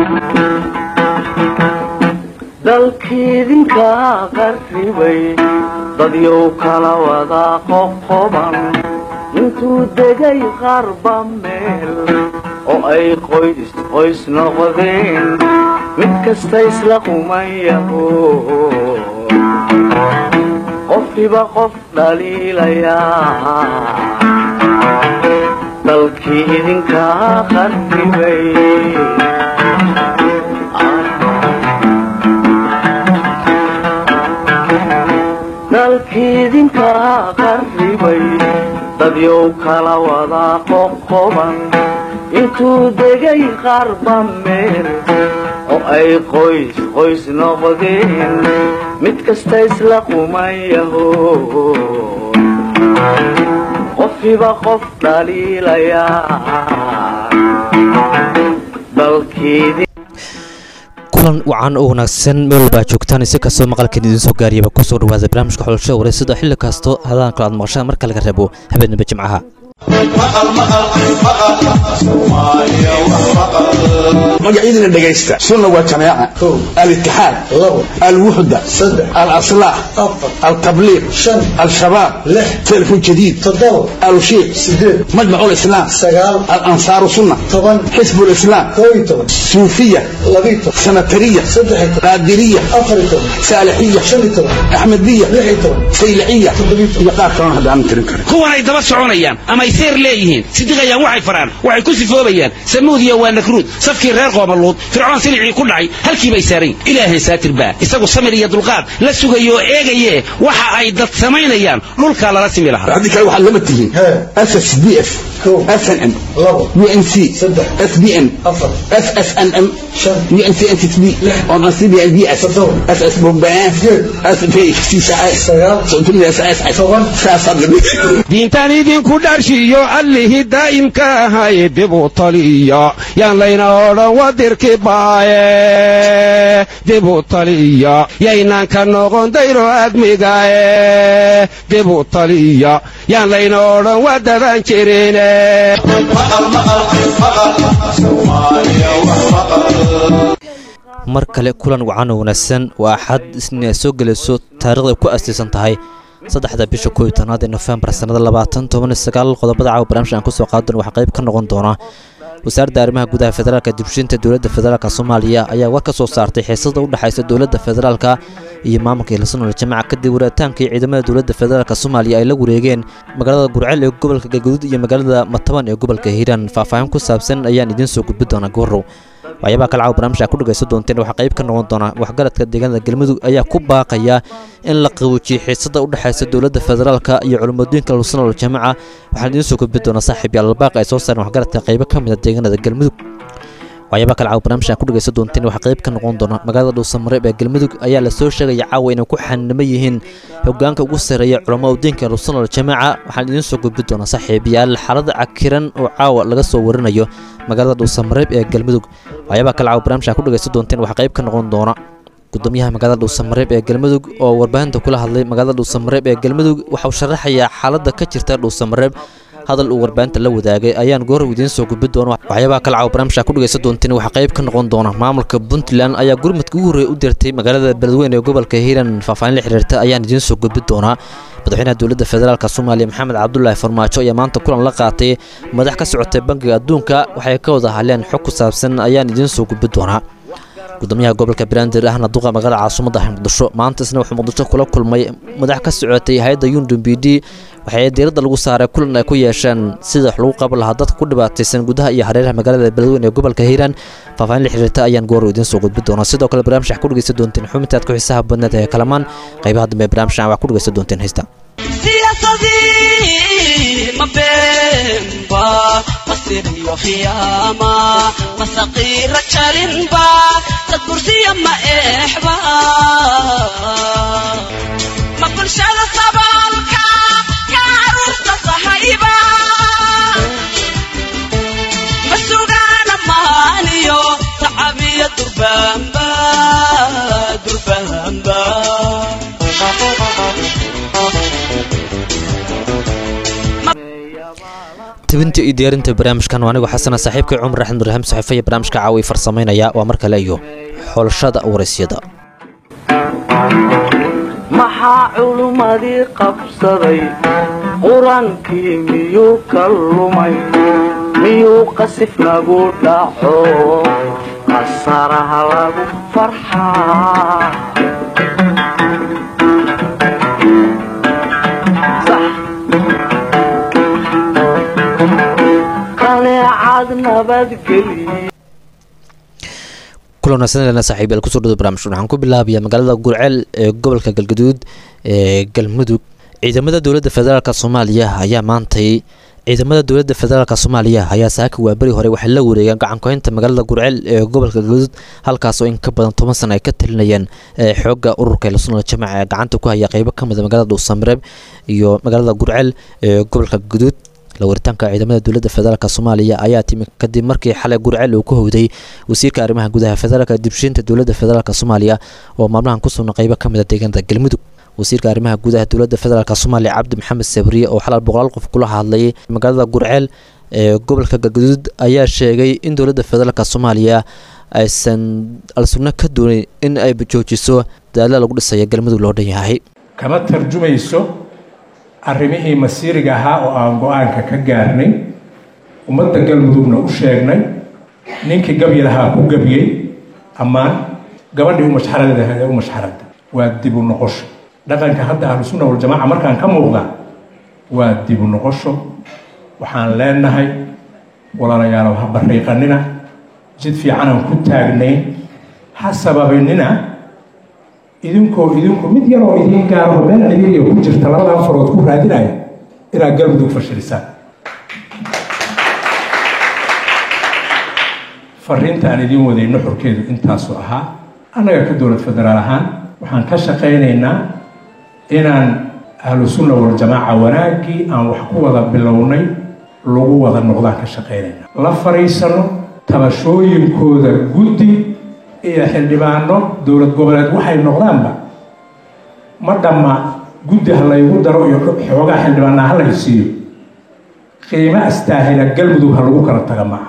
dalkiidinka qarribay dadyow kala wada qoqoban intuu degay qarba meel oo ay qoys qoys noqdeen mid kasta isla qumayaho qofkiba qof dhaliilayaa dalkii idinka qarribay dalkiidinka qarribay dadyow kala wada qoqoban intuu degay qarba meel oo ay qoys qoys noqdeen mid kasta isla qumayaho qofkiba qof dhaliilayaa dalkiidin kulan wacan oo wanaagsan meel walbaa joogtaan si kastoo maqalkan idiin soo gaariyaba kusoo dhawaada barnaamijka xulashada wareysada xilli kasto hadaan kale aad maqashaan marka laga reebo habeenaba jimcaha magacyadina dhegaysta sunna waa jamaaca alitixaad alwuxda alaslaax altabliiq al-shabaab telefon jadiid alushiiq majmac lislaam alansaaru sunna xisb lislaam suufiya sanatariya qaadiriya saalixiya axmediya sayliciya iyo qaar kalona hadda aanan tirin karin kuwanay daba soconayaan amay seer leeyihiin sidiqayaan waxay faraan waxay ku sifoobayaan samuudiya waa nakruud safkii reer qoomaluud fircoon silicii ku dhacay halkii bay saarayn ilaahay saatir baa isagu samir iyo dulqaad la sugayo oo eegaye waxa ay dad samaynayaan dhulkaa lala simi lahaa haddii kale waxaad lama tihiin ssdf snm unc sbn ssnm diintaan idinku dharshiyo allihii daa'imka ahay dibu taliya yaan layna odhan wadirki baaye dibu taliya yaynaan ka noqon dayro admigaye dibu taliya yaan layna odhan wadadan jirine mar kale kulan wacan oo wanaagsan waa axad isniin ay soo gelayso taarikhda ay ku astiisan tahay saddexda bisha kooiyo tobnaad ee nofembar sannada labaatan toban iyo sagaal qodobada caawa barnaamij aan kusoo qaadan waxaa qayb ka noqon doona wasaaradda arrimaha gudaha federaalka dibshinta dowladda federaalk soomaaliya ayaa war ka soo saartay xiisada u dhexaysa dowladda federaalka iyo maamulka hiilsanol jamaca kadib wareetaankii ciidamada dowladda federaalk soomaaliya ay la wareegeen magaalada gurceel ee gobolka galguduud iyo magaalada mataban ee gobolka hiiraan faahfaahin ku saabsan ayaan idiin soo gudbi doonaa goorow waxyaabaha kale caawa barnaamij aa ku dhagaysan doonteen waxaa qayb ka noqon doona waxgaradka deegaanada galmudug ayaa ku baaqaya in la qaboojiyey xiisada u dhexaysa dowladda federaalka iyo culimmadooyinka lusanol jamaca waxaan idiin soo gudbi doonaa saaxiib yaal albaaqa ay soo saareen waxgaradka qaybo ka mida deegaanada galmudug waxyaaba kale caawa barnaamij aan ku dhagaysan doonteen waxaa qayb ka noqon doona magaalada dhuusamareeb ee galmudug ayaa lasoo sheegaya caawa inay ku xanimo yihiin hogaanka ugu sarreeya culammada diinka lusanol jamaaca waxaan idiin soo gudbi doonaa saaxiibayaal xaalada cakiran oo caawa laga soo warinayo magaalada dhuusamareeb ee galmudug waxyaabaha kale caawa barnaamij aan ku dhagaysan doonteen waxaa qayb ka noqon doona gudoomiyaha magaalada dhuusamareeb ee galmudug oo warbaahinta kula hadlay magaalada dhuusamareeb ee galmudug waxauu sharaxayaa xaaladda ka jirta dhuusamareeb hadal uu warbaahinta la wadaagay ayaan goor idiin soo gudbi doona waxyaabaha kale caawa barnaamijka ku dhagaysan doonteen waxaa qayb ka noqon doona maamulka puntland ayaa gurmadka ugu horreeya u dirtay magaalada beledweyne ee gobolka hiiran faahfaahin la xiriirta ayaan idiin soo gudbi doonaa madaxweynaha dowladda federaalk soomaaliya maxamed cabdulaahi farmaajo ayaa maanta kulan la qaatay madax ka socotay bangiga adduunka waxay ka wada hadleen xog ku saabsan ayaan idiin soo gudbi doonaa gudoomiyaha gobolka banaadir ahna duqa magaalada caasimadda muqdisho maanta isna wuxuu muqdisho kula kulmay madax ka socotay hay-adda yundum b d waxay diiradda lagu saaray kulan ay ku yeesheen sida wax lagu qaban lahaa dadka ku dhibaataysan gudaha iyo hareeraha magaalada beledweyne ee gobolka hiiraan faahfaahin la xiriirta ayaan goor idiin soo gudbi doonaa sidoo kale barnaamij wax ku dhegaysan doonteen xubintaad ku xiisaha badneed ee kalamaan qaybaha dambe barnaamijkan wax ku dhegaysan doonteen haysta siyaasadii ma beenba masiriyo khiyaama masaqiira jarinba dad bursiya ma eexba ma bulshada saboolka ka caruurta sahayba ma sugaana maaniyo tacabiya durbaanba durbaanba tabinta iyo diyaarinta barnaamijkan waa anigu xasana saaxiibkay cumar axmed ibraahim saxiifa iyo barnaamijka caawi farsamaynaya waa mar kale iyo xulashada waraysyada maxaa culummadii qabsaday qur-aankii miyuu ka lumay miyuu qasif nagu dhaco qasaraha lagu farxaa qaneecad nabadgelye kulan wanaagsan saaxiibayaal kusoo dhawada barnaamijka waxaan ku bilaabayaa magaalada gurceel ee gobolka galgaduud ee galmudug ciidamada dowladda federaalk soomaaliya ayaa maantay ciidamada dowladda federaalk soomaaliya ayaa saaka waaberi hore waxay la wareegeen gacankoynta magaalada gurceel ee gobolka galgaduud halkaas oo in ka badan toban sana ay ka talinayeen xooga ururka ilasunal jamaca ee gacanta ku haya qeybo ka mida magaalada dhuusamareeb iyo magaalada gurceel ee gobolka galgaduud la waritaanka ciidamada dowladda federaalk soomaaliya ayaa timi kadib markii xalay gurceel uu ku howday wasiirka arrimaha gudaha federaalka dibshiinta dowladda federaalk soomaaliya oo maalmahan ku sugna qeybo ka mida deegaanada galmudug wasiirka arrimaha gudaha dowladda federaalk soomaaliya cabdi maxamed sabriye oo xalal boqolaal qof kula hadlayay magaalada gurceel ee gobolka galgaduud ayaa sheegay in dowladda federaalk soomaaliya aysan al-sunno ka doonin in ay joojiso dadaalla lagu dhisaya galmudug loo dhan yahay kama tarjumayso arrimihii masiiriga ahaa oo aan go-aanka ka gaarnay ummadda galmudugna u sheegnay ninkii gabyi lahaa ku gabyey ammaan gabadhii u mashxaradaha ee u mashxarada waa dib u noqosho dhaqanka hadda ahlusunna waljamaaca markaan ka muuqda waa dib u noqosho waxaan leenahay walaalayaalow ha bariiqanina jid fiicanaan ku taagnayn ha sababanina idinkoo idinku mid yaroo idiin gaaro meel ciriiriya ku jirta labadan farood ku raadinaya inaad galmudug fashilisaan fariinta aan idiin waday nuxurkeedu intaasu ahaa annaga ka dowlad federaal ahaan waxaan ka shaqaynaynaa inaan ahlu sunna waljamaaca wanaaggii aan wax ku wada bilownay lagu wada noqdaan ka shaqaynayna la fariisano tabashooyinkooda guddi iyo xildhibaano dowlad goboleed waxay noqdaanba ma dhamma guddi ha laygu daro iyo xoogaa xildhibaanaa ha lay siiyo qiimo astaahila galmudug ha lagu kala taga maaha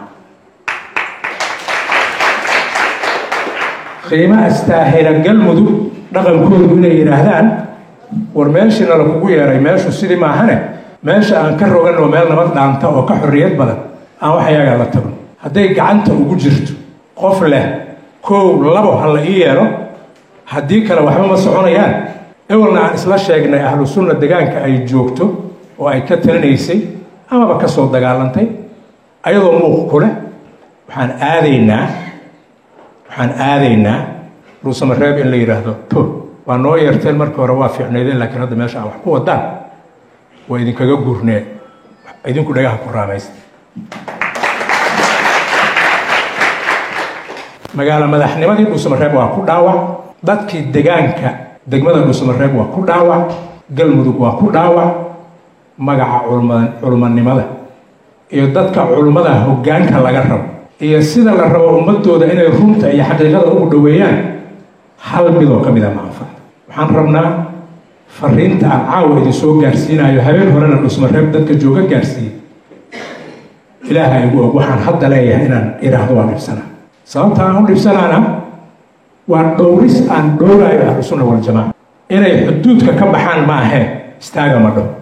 qiimo astaahila galmudug dhaqankoodu inay yidhaahdaan war meeshiina lakugu yeeray meeshu sidii maahane meesha aan ka roganoo meel nabad dhaanta oo ka xorriyad badan aan wax ayagaa la tagno hadday gacanta ugu jirto qof leh kow labo ha la ii yeelo haddii kale waxba ma soconayaan ewelna aan isla sheegnay ahlu sunna degaanka ay joogto oo ay ka talinaysay amaba ka soo dagaalantay ayadoo muuq ku leh waxaan aadaynaa waxaan aadaynaa dhuusamareeb in la yidhaahdo to waa noo yeerteen markii hore waa fiicnaydeen laakiin hadda meesha aan wax ku wadaan waa idinkaga gurnee idinku dhagaha ku raamaysta magaalo madaxnimadii dhuusamareeb waa ku dhaawac dadkii degaanka degmada dhuusamareeb waa ku dhaawac galmudug waa ku dhaawac magaca culmanimada iyo dadka culummada hoggaanka laga rabo iyo sida la rabo ummadooda inay runta iyo xaqiiqada ugu dhoweeyaan hal midoo ka mida ma anfaca waxaan rabnaa fariinta aan caawa idin soo gaarsiinayo habeen horena dhuusamareeb dadka jooga gaarsiiye ilaaha igu og waxaan hadda leeyahay inaan idhaahdo waan dhibsanaa sababta aan u dhibsanaana waa dhowris aan dhowraayo ahlusunna waljamaaca inay xuduudka ka baxaan ma ahee istaaga ma dhow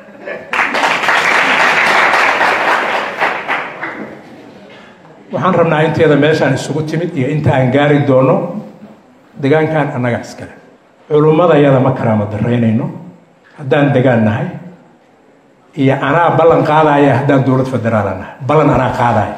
waxaan rabnaa inteeda meeshaan isugu timid iyo inta aan gaari doono degaankan annaga iskale culummadayada ma karaama daraynayno haddaan degaan nahay iyo anaa ballan qaadaya haddaan dowlad federaala nahay ballan anaa qaadaya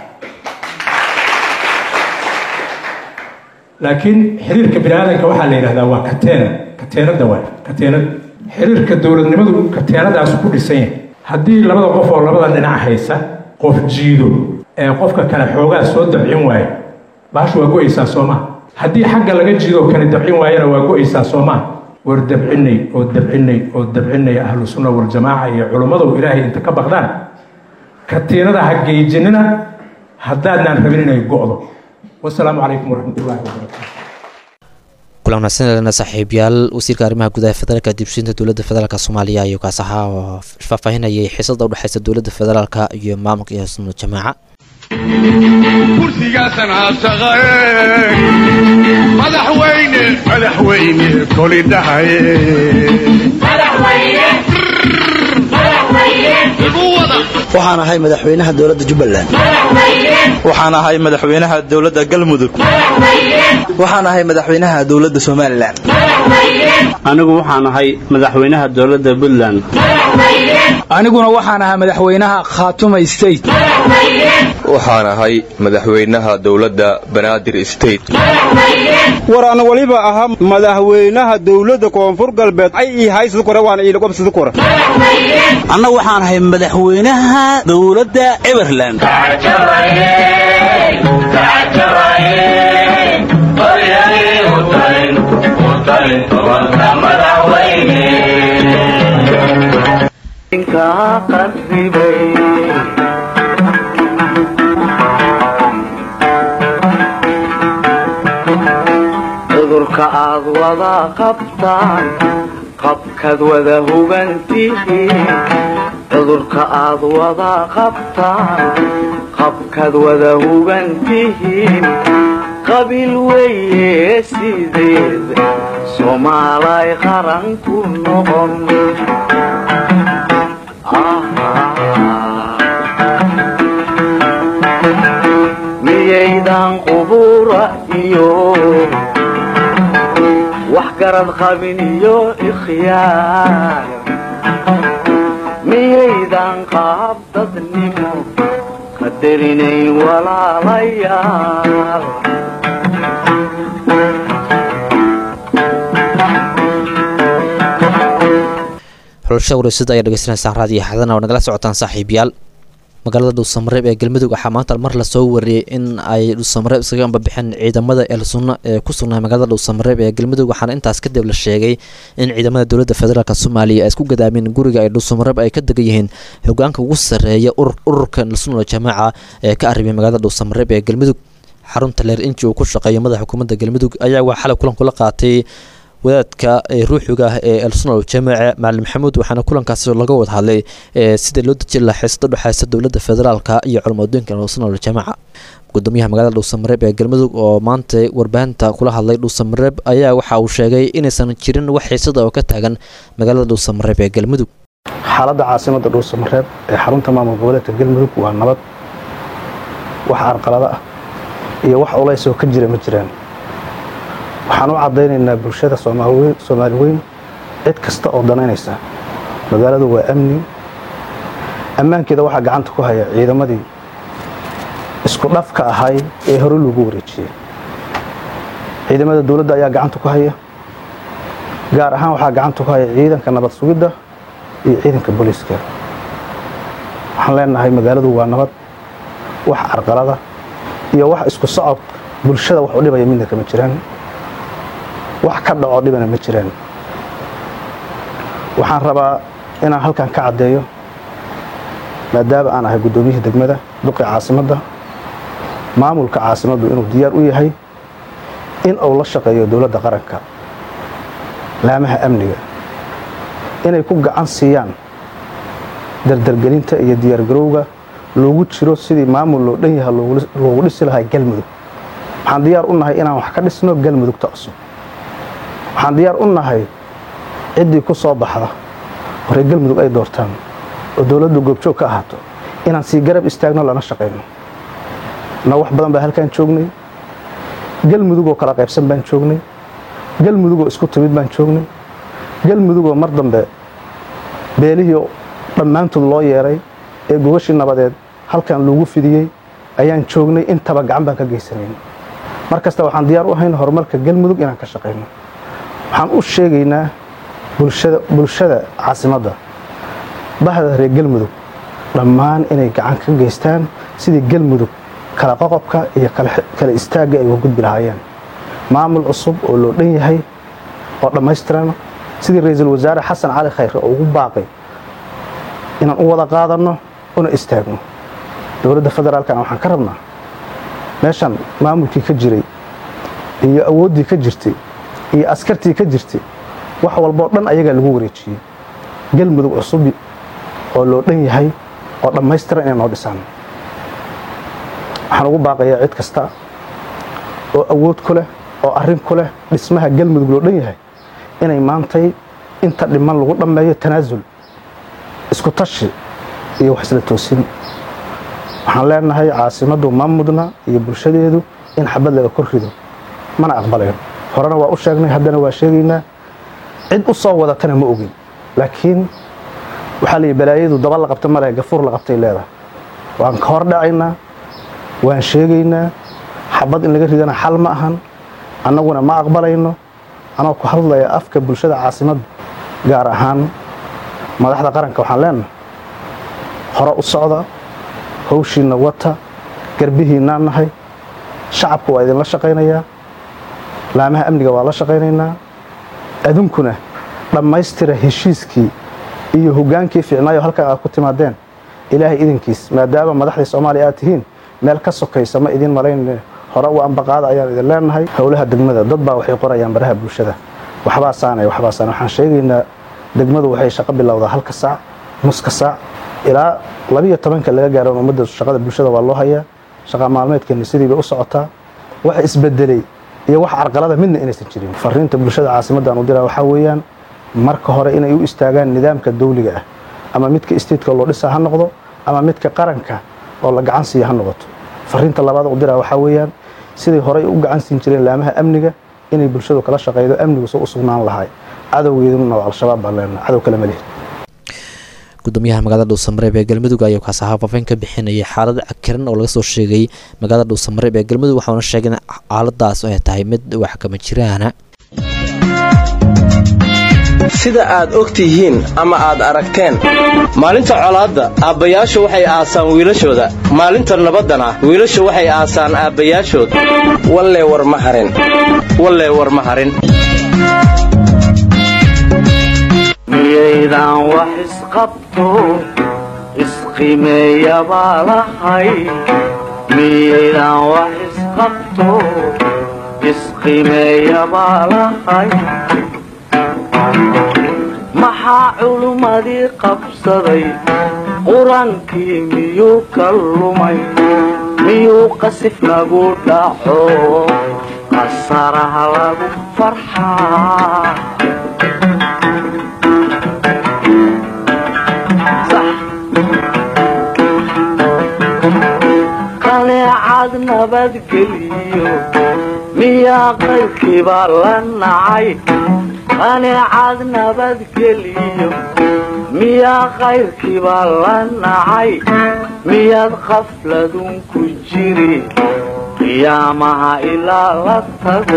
laakiin xiriirka bini aadanka waxaa la yidhahdaa waa kateena kateenada waay kateenad xiriirka dowladnimadu kateenadaasu ku dhisan yahay haddii labada qof oo labada dhinac haysa qof jiido ee qofka kale xoogaa soo dabcin waayo baashu waa go-aysaa soo maha haddii xagga laga jiidoo kale dabcin waayana waa go-aysaa soo maha war dabcinay oo dabcinay oo dabcinay ahlu sunna waljamaaca iyo culummadu ilaahay inta ka baqdaan katiinada ha geejinina haddaadnaan rabin inay go'do wasalaamu calaykum waraxmat ullahi wabarakaatu kulan wanaagsan saaxiibyaal wasiirka arrimaha gudaha federaalka dibshinta dowladda federaalk soomaaliya ayuu kaas ahaa oo faahfaahinayay xiisada udhexeysa dowladda federaalka iyo maamulka iyo sunno jamaaca kursigaasan aasaqae madaxweyne madaxweyne koli dhahaye waxaan ahay madaxweynaha dowladda jubbaland waxaan ahay madaxweynaha dowladda galmudug waxaan ahay madaxweynaha dowladda somalilan anigu waxaan ahay madaxweynaha dowladda puntland aniguna waxaan ahaa madaxweynaha khaatuma state waxaan ahay madaxweynaha dowladda banaadir state war ana waliba ahaa madaxweynaha dowladda koonfur galbeed ay ii haysad kore waana iilaqobsad kore anna waxaan ahay madaxweynaha dowladda everland cudurka aad wada qabtaan qabkaad wada hugantihiin cudurka aad wada qabtaan qabkaad wada hugantihiin qabiil weeye sideed soomaalay qaran ku noqon miyaydan qubura iyo wax garad qabin iyo ikhyaar miyaydan qaab dadnimo qadarinayn walaalayaal xulashada wareysada ayaa dhegeysanaysaan raadiyo xadana oo nagala socotaan saaxiibayaal magaalada dhuusamareeb ee galmudug waxaa maanta mar lasoo wariyey in ay dhuusamareeb iskaga ambabixeen ciidamada eelsunna ee ku sugnaa magaalada dhuusamareeb ee galmudug waxaana intaas kadib la sheegay in ciidamada dowladda federaalk soomaaliya ay isku gadaameen guriga ay dhuusamareeb ay ka degan yihiin hogaanka ugu sarreeya ururka elsunna jamaaca ee ka arribay magaalada dhuusamareeb ee galmudug xarunta leer inji uu ku shaqeeyo madaxa xukuumadda galmudug ayaa waa xalay kulan kula qaatay wadaadka ruuxiga ah ee elsunal jamaace macalin maxamuud waxaana kulankaasi laga wada hadlay sida loo deji lahaa xiisada dhexeysa dowladda federaalka iyo culimadooyinka elsunal jamaaca gudoomiyaha magaalada dhuusamareeb ee galmudug oo maanta warbaahinta kula hadlay dhuusamareeb ayaa waxa uu sheegay inaysan jirin wax xiisada oo ka taagan magaalada dhuusamareeb ee galmudug xaaladda caasimada dhuusamareeb ee xarunta maamul goboleedka galmudug waa nabad wax arqalada ah iyo wax culays oo ka jira ma jiraan waxaan u caddaynaynaa bulshada soomaali weyn cid kasta oo danaynaysa magaaladu waa amni ammaankeeda waxaa gacanta ku haya ciidamadii isku dhafka ahay ee hore loogu wareejiyey ciidamada dowladda ayaa gacanta ku haya gaar ahaan waxaa gacanta ku haya ciidanka nabad sugidda iyo ciidanka booliiska waxaan leenahay magaaladu waa nabad wax carqalada iyo wax isku socod bulshada wax u dhibaya midna kama jiraan wax ka dhaco dhibana ma jiraan waxaan rabaa inaan halkan ka caddeeyo maadaama aan ahay guddoomiyihii degmada duqii caasimadda maamulka caasimaddu inuu diyaar u yahay in uu la shaqeeyo dowladda qaranka laamaha amniga inay ku gacan siiyaan dardargelinta iyo diyaargarowga loogu jiro sidii maamul loo dhan yaha loogu dhisi lahaa galmudug waxaan diyaar u nahay inaan wax ka dhisno galmudugta cusub waxaan diyaar u nahay ciddii ku soo baxda oo reer galmudug ay doortaan oo dowladdu goobjoog ka ahaato inaan sii garab istaagno lana shaqayno na wax badan baa halkaan joognay galmudugoo kala qaybsan baan joognay galmudugoo isku timid baan joognay galmudugoo mar dambe beelihii dhammaantood loo yeeray ee gogashii nabadeed halkan loogu fidiyey ayaan joognay intaba gacan baan ka geysanayn mar kasta waxaan diyaar u ahayn horumarka galmudug inaan ka shaqayno waxaan u sheegaynaa bulshada caasimadda bahda reer galmudug dhammaan inay gacan ka geystaan sidii galmudug kala qoqobka iyo kala istaagga ay uga gudbi lahaayeen maamul cusub oo loo dhan yahay oo dhammaystiran sidii ra-iisul wasaare xasan cali khayre oo ugu baaqay inaan u wada qaadanno una istaagno dowladda federaalkana waxaan ka rabnaa meeshan maamulkii ka jiray iyo awooddii ka jirtay iyo askartii ka jirtay wax walboo dhan ayagaa lagu wareejiyey galmudug cusubi oo loo dhan yahay oo dhammaystiran inay noo dhisaan waxaan ugu baaqayaa cid kasta oo awood ku leh oo arrin ku leh dhismaha galmudug loo dhan yahay inay maantay inta dhiman lagu dhammeeyo tanaasul isku tashi iyo wax isla toosin waxaan leenahay caasimaddu ma mudna iyo bulshadeedu in xabad laga kor rido mana aqbalayn horena waa u sheegnay haddana waa sheegaynaa cid u soo wadatana ma ogin laakiin waxaa la yidhi balaayadu daba la qabta male gafuur la qabtay leedahay waan ka hor dhacaynaa waan sheegaynaa xabad in laga ridana xal ma ahan annaguna ma aqbalayno anoo ku hadlaya afka bulshada caasimadda gaar ahaan madaxda qaranka waxaan leenahay hore u socda hawshiinna wata garbihiinnaan nahay shacabka waa idinla shaqaynayaa laamaha amniga waa la shaqaynaynaa adunkuna dhammaystira heshiiskii iyo hoggaankii fiicnaayo halkan aad ku timaadeen ilaahay idinkiis maadaama madaxdii soomaaliya aad tihiin meel ka sokaysa ma idin malayn hore u ambaqaada ayaan idin leenahay howlaha degmada dad baa waxay qorayaan baraha bulshada waxbaa saanay waxbaa saanay waxaan sheegaynaa degmadu waxay shaqo bilowdaa halka saac nuska saac ilaa labiyo tobanka laga gaaro ummadda shaqada bulshada waa loo hayaa shaqa maalmeedkeena sidii bay u socotaa wax isbedelay iyo wax carqalada midna inaysan jirin fariinta bulshada caasimaddan u diraa waxaa weeyaan marka hore inay u istaagaan nidaamka dawliga ah ama midka isteedka loo dhisaa ha noqdo ama midka qaranka oo la gacan siiya ha noqoto fariinta labaad u diraa waxaa weeyaan siday horey u gacan siin jireen laamaha amniga inay bulshadu kala shaqaydo amnigu soo u sugnaan lahay cadowgeeduna waa al-shabaab baan leenahay cadow kale ma lihin gudoomiyaha magaalada dhuusamareeb ee galmudug ayaa kaas ahaa faafin ka bixinayay xaalad cakiran oo laga soo sheegay magaalada dhuusamareeb ee galmudug waxauna sheegay in xaaladaas ay tahay mid wax kama jiraana sida aad og tihiin ama aad aragteen maalinta colaadda aabbayaashu waxay aasaan wiilashooda maalinta nabaddana wiilashu waxay aasaan aabbayaashood wallee war ma harin wallee war ma harin miyaydan wax isqabto isqimeeya baa lahay miyaydan wax isqabto isqimeeya baa lahay maxaa culummadii qabsaday qur-aankii miyuu ka lumay miyuu qasif nagu dhaco qasaraha lagu farxaa qaleecad nabadgeliyo miyaa qaybkiibaa la nacay qaneecad nabadgeliyo miyaa qayrkiibaa la nacay miyaad qafladun ku jiri qiyaamaha ilaa la tago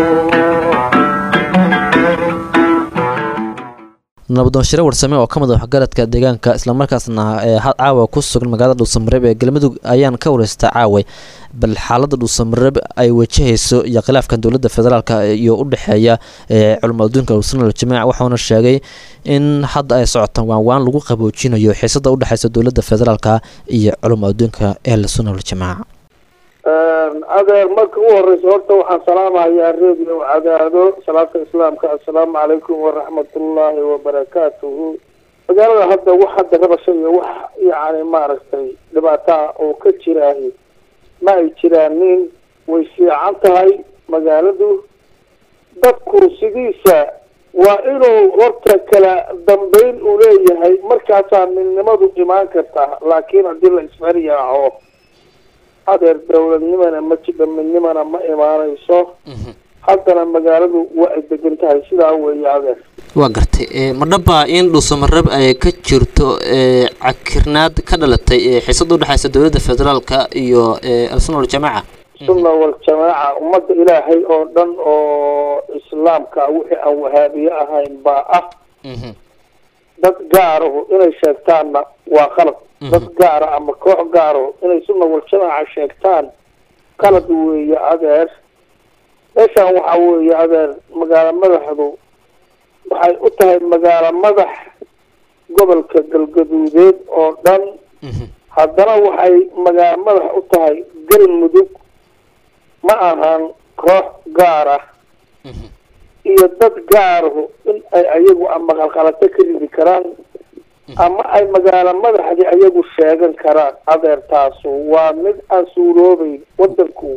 nabadoonshire warsame oo ka mid a waxgaradka deegaanka islamarkaasna ee caawa ku sugan magaalada dhuusamareeb ee galmudug ayaan ka wareystaa caaway bal xaalada dhuusamareeb ay wajahayso iyo khilaafkan dowladda federaalk iyo u dhexeeya culamo adduunka sunal jamac waxauna sheegay in hadda ay socotaan waanwaan lagu qaboojinayo xiisada udhexeysa dowladda federaalka iyo culamo adduunka ee sunal jamac adeer marka u horeysa horta waxaan salaamahayaa radio cadaado salaata islaamka assalaamu calaykum waraxmatullaahi wabarakaatuhu magaalada hadda wax hadda rabasha iyo wax yacni maaragtay dhibaataa oo ka jiraahi ma ay jiraanin way fiican tahay magaaladu dadku sidiisa waa inuu horta kala dambeyn uu leeyahay markaasaa midnimadu imaan kartaa laakiin haddii la isfaryaaco adeer dowladnimana ma jidha midnimana ma imaanayso haddana magaaladu waa ay degan tahay sidaa weeye adeer waa gartay ma dhaba in dhuusamareeb ay ka jirto cakirnaad ka dhalatay xiisada udhexeysa dowladda federaalka iyo alsunna waljamaaca sunna waljamaaca ummadda ilaahay oo dhan oo islaamka wixii aan wahaabiye ahayn baa ah dad gaarahu inay sheegtaanna waa qalad dad gaara ama koox gaaro inay sunna waljamaaca sheegtaan qalad weeye adeer meeshaan waxaa weeye adeer magaalo madaxdu waxay u tahay magaalo madax gobolka galgaduudeed oo dhan haddana waxay magaalo madax u tahay galmudug ma ahan koox gaar ah iyo dad gaarahu in ay ayagu ama qalqalato ka ridi karaan ama ay magaalo madaxdii ayagu sheegan karaan adeertaasu waa mid aan suuroobeyn wadanku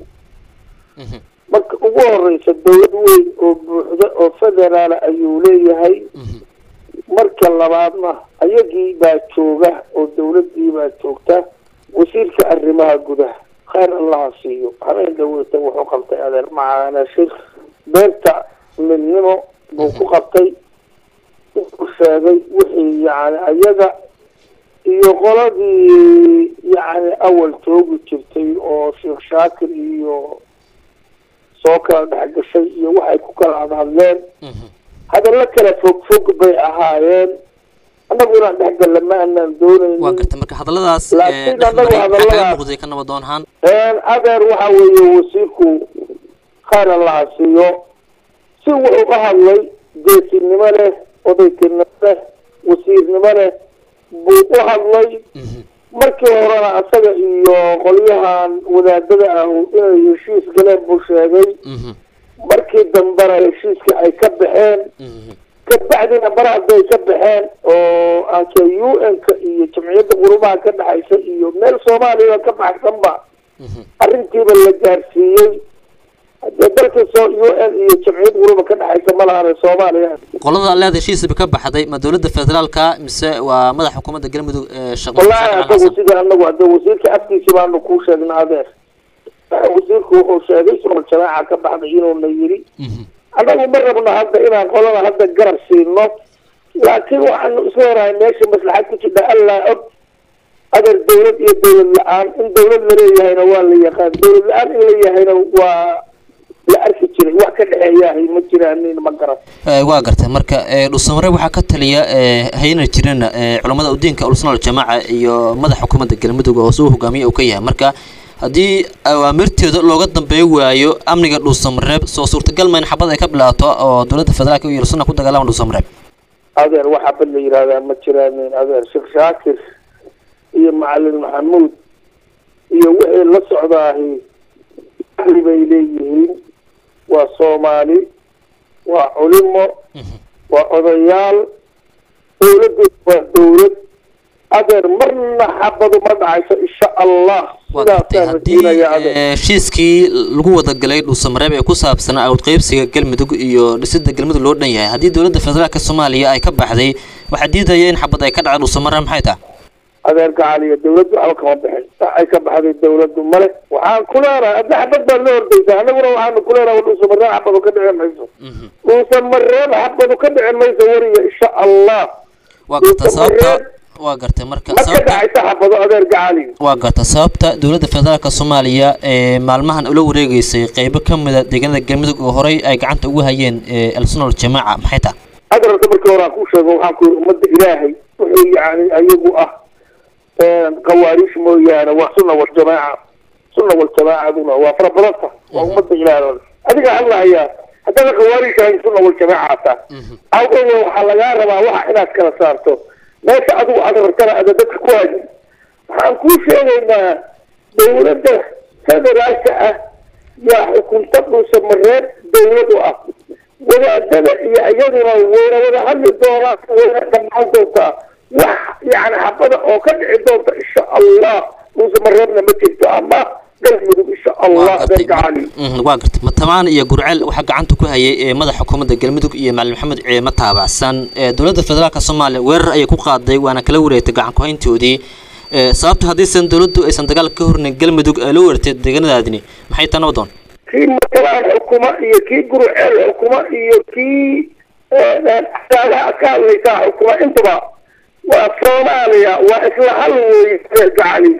marka ugu horeysa dawlad weyn oo buuxda oo federaala ayuu leeyahay marka labaadna ayagii baa jooga oo dawladii baa joogta wasiirka arrimaha gudaha khayr allaha siiyo habeen dhaweyta wuxuu qabtay adeer macaana shir beerta midnimo buu ku qabtay wuxuu sheegay wixii yani ayaga iyo qoladii yani awal joogi jirtay oo sheekh shaakir iyo soo kala dhex gashay iyo waxay ku kala hadhadleen hadallo kala fog fog bay ahaayeen annagu inaan dhexgalla ma aanaan doonaynin waa garta marka hadalladaas Laakiin dhex annagu maray maxaa kaga hadalladaas- muuqday ka nabadoon ahaan adeer waxa weeye wasiirku khayr allaha siiyo si wuxuu u hadlay geesinimo leh odaytinimo leh wasiirnimo leh buu u hadlay markii horena asaga iyo qolyahan wadaadada ahu inay heshiis galeen buu sheegay markii dambena heshiiskii ay ka baxeen kabacdina baraad bay ka baxeen oo aanka u n-ka iyo jamciyadda qurumaha ka dhexaysa iyo meel soomaaliya ka baxsanba arrintiiba la gaarsiiyey hadee dalka soo u n iyo jamciyad quruba ka dhexaysa ma lahane soomaaliya qolada leeda heshiisba ka baxday ma dowladda federaalka mise waa madaxa xukuumadda galmudug ee sheekh wallaahi Muuse asagu sida anagu hadee wasiirka afkiisi baanu kuu sheegna adeer wasiirku wuxuu sheegay sumal jamaaca ka baxday inuuna yiri annagu ma rabno hadda inaan qolada hadda garab siino laakiin waxaanu isla horahay meesha maslaxad ku jirta allaa og adeer dawlad iyo dawlad la-aan in dawlad laleeyahayna waa la yaqaan dawlad la-aan in la yahayna waa la arki jiray wax ka dhexeeyahay ma jiraanin ma garan Eh, waa gartay marka eh, dhuusamare waxaa ka taliya eh, hayna jirana eh, culammada udiinka ulsnal jamaaca iyo madaxa xukuumadda galmudug oo hoose u hogaamiye uu ka yahay marka haddii awaamirteeda looga dambeey waayo amniga dhuusamareeb soo suurtagal ma in xabad ay ka bilaato oo dowladda federaalka iyo ulsna ku dagaalama dhuusamareeb adeer waxaa bad la yihahdaa ma jiraanin adeer sheekh shaakir iyo macalin maxamuud iyo wixii la socdaahi caqli bay leeyihiin waa soomaali waa culimo waa odayaal dawladdu waa dawlad adeer marna xabadu ma dhacayso insha allah sidaasaan rajeynayaa adeer Eh, heshiiskii lagu wadagalay dhuusamareeb ee ku saabsanaa awd qaybsiga galmudug iyo dhisidda galmudug loo dhan yahay haddii dowladda federaalka soomaaliya ay ka baxday waxaa diidaya in xabad ay ka dhacdo dhuusamareeb maxay tahay adeer gacaliya dawladdu waxba kama bixin wax ay ka baxday dawladdu male waxaan ku leenahay adna xabad baad la ordaysaa annaguna waxaanu ku leenahay dhuusamareeb xabadu ka dhici mayso dhuusamareeb xabadu ka dhici mayso weriga insha allah waa garta sababta waa gartay marka ma ka sababta dhacaysa xabado adeer gacali waa garta sababta dowladda federaalka soomaaliya ee maalmahan ula wareegeysay qeybo ka mida deegaanada galmudug oo horey ay gacanta ugu hayeen ee alsunal jamaaca maxay tahay adeer horta markii hore aan ku sheego waxaan ku yiri ummadda ilaahay wuxuu yani ayagu ah qawaariish mooyaane waa sunna waljamaaca sunna waljamaacaduna waa fara badanta waa ummadda ilaahay adiga hadlahayaa haddana qawaariish ahayn sunna waljamaaca taa awgeed waxaa lagaa rabaa waxa inaad kala saarto meesha adigu aad rabtana ada dadka ku hayi waxaan kuu sheegaynaa dawladda federaalka ah yaa xukunta dhuusamareeb dawlad u ah wadaadada iyo iyaduna wayna wada hadli doonaan wayna dhammaan doontaa wax yani xabada oo ka dhici doonta insha allah dhuusamareebna ma jirto ama galmudug insha allah adeer gacali Mhm, waa gartay matamaan iyo gurceel waxaa gacanta ku hayay ee madaxa xukuumadda galmudug iyo macalin maxamed ciidamo taabacsan ee dowladda federaalka soomaaliya weerar ayay ku qaaday waana kala wareegtay gacan ku-hayntoodii Eh, sababta haddiisan dowladdu aysan dagaal ka hornayn galmudug ay la wareegtay deegaanadaadini maxay taa nabadoon kii matalaan xukuma iyo kii guruceel xukuma iyo kii adaadaha ka hadlaysaa xukuma intaba waa soomaaliya waa isla hal weeye adeer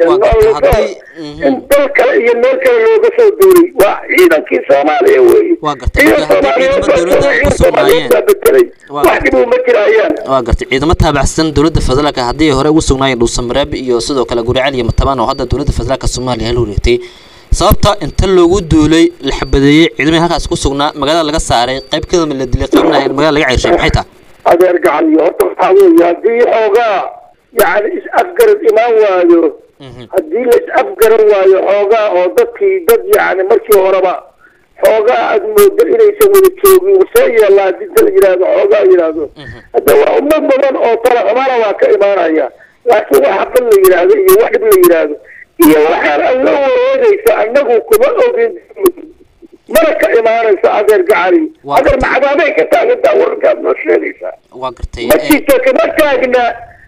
gacali in dal kale iyo meel kale looga soo duulay waa ciidankii soomaaliya weeye iyo soomaaliyeed soomaaliyeed baa bedelay wax dhibuu ma jirayaan waa gartay ciidamo taabacsan dowladda federaalka haddii ay hore ugu sugnaayeen dhuusamareeb iyo sidoo kale guriceel iyo matabaan oo hadda dowladda federaalka soomaaliya la wareegtay sababta inta loogu duulay la xabadeeyey ciidamada halkaas ku sugnaa magaalada laga saaray qayb kadama la dilay qaybna magaalada laga ceyshay maxay tahay adeer gacaliyo horta waxaa weeye haddii xoogaa yani is-afgarad imaan waayo haddii la is-afgaran waayo xoogaa oo dadkii dad yani markii horeba xoogaa aad moodo inaysan wada joogin wasee yeelaa hadii inta la yidhaahdo xoogaa yidhaahdo hadda waa ummad badan oo tala xumana waa ka imaanaya laakiin wax xaqan la yidhaahdo iyo wax dhib la yidhaahdo iyo waxaan aan la wareegaysa annagu kuma ogin mana ka imaanayso adeer gacali adeer macadaabay ka taagantaa wararkaad noo sheegaysaa waa gartay ma jirto kama taagna